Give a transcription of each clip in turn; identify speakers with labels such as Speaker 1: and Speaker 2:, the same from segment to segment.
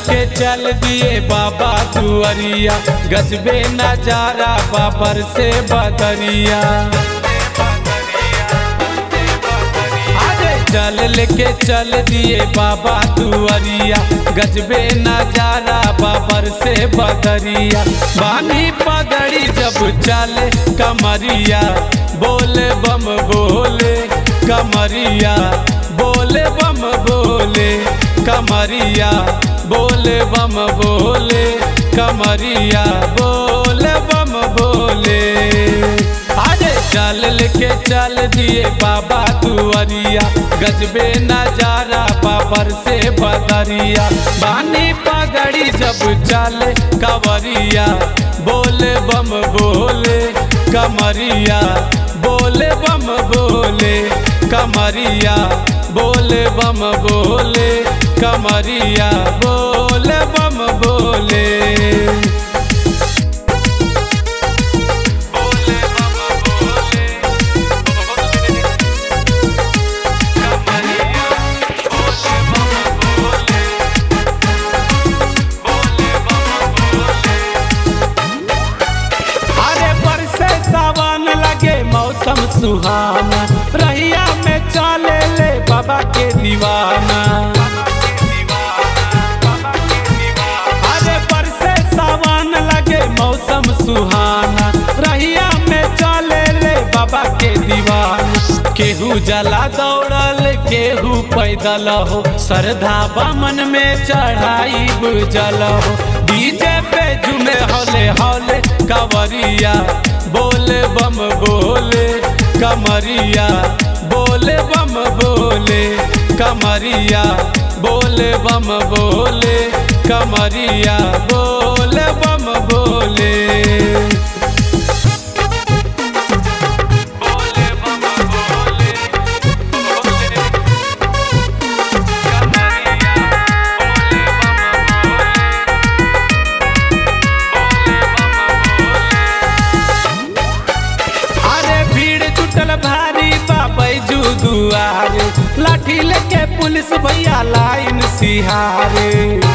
Speaker 1: के चल दिए बाबा दुआरिया गजबे नजारा बाबर से बदरिया अरे चल लेके चल दिए बाबा दुआरिया गजबे नजारा बाबर से बदरिया बानी पगड़ी जब चले कमरिया बोले बम बोले कमरिया बोले बम बोले कमरिया बोले बम बोले कमरिया बोले बम बोले अरे चल लेके चल दिए बाबा दुआरिया गजबे नजारा बाबर से बदरिया बानी पगड़ी जब चले कवरिया बोले बम बोले कमरिया बोले बम बोले कमरिया बोले बम बोले कमरिया बोले बम बोले अरे बरसे सावन लगे मौसम सुहाना रहिया में चले ले बाबा के दीवाना अरे बरसे सावन लगे मौसम सुहाना रहिया में चले ले बाबा के दीवाना केहू जला दौड़ल केहू पैदल हो श्रद्धा बमन में चढ़ाई बुझल हो डीजे पे झूमे हौले हौले कवरिया बोले बम बोले कमरिया बोले बम बोले कमरिया बोले बम बोले कमरिया बोले बम बोले अरे भीड़ जुटल भारी बाबू दुआरे लाठी लेके पुलिस भैया लाइन सिहारे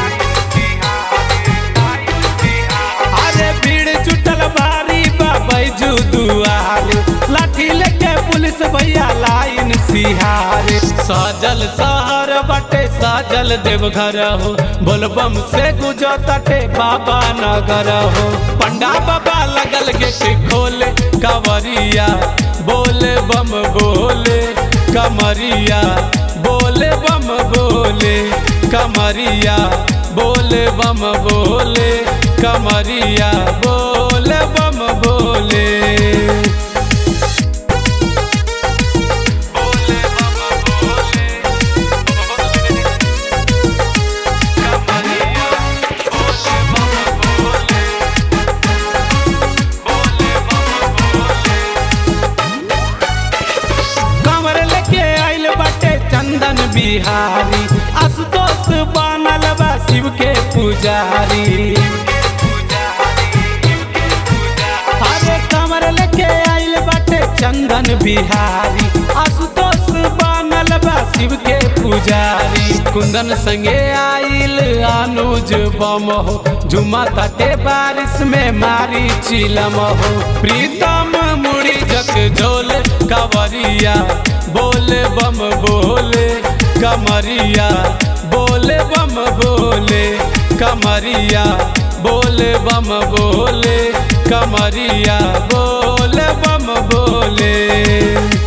Speaker 1: अरे भीड़ जुटल भारी बाबू दुआरे लाठी लेके पुलिस भैया लाइन सिहारे सजल शहर बटे सजल देवघर हो बोलबम से गुजो तटे बाबा नगर हो पंडा बाबा लगल गेट खोले कवरिया बोले बम बोले कमरिया बोले बम बोले कमरिया बोले बम बोले कमरिया बोले बम बोले कमर लेके आइल बाटे चंदन बिहारी आशुतोष बनल बा शिव के पुजारी अरे कमर लेके आइल बाटे चंदन बिहारी आशुतोष बनल बा शिव के पुजारी कुंदन संगे आइल अनुज बम हो झुमा तटे बारिश में मारी चिलम हो प्रीतम मुड़ी जक झोल कवरिया बोले बम बोले कमरिया बोले बम बोले कमरिया बोले बम बोले कमरिया बोले बम बोले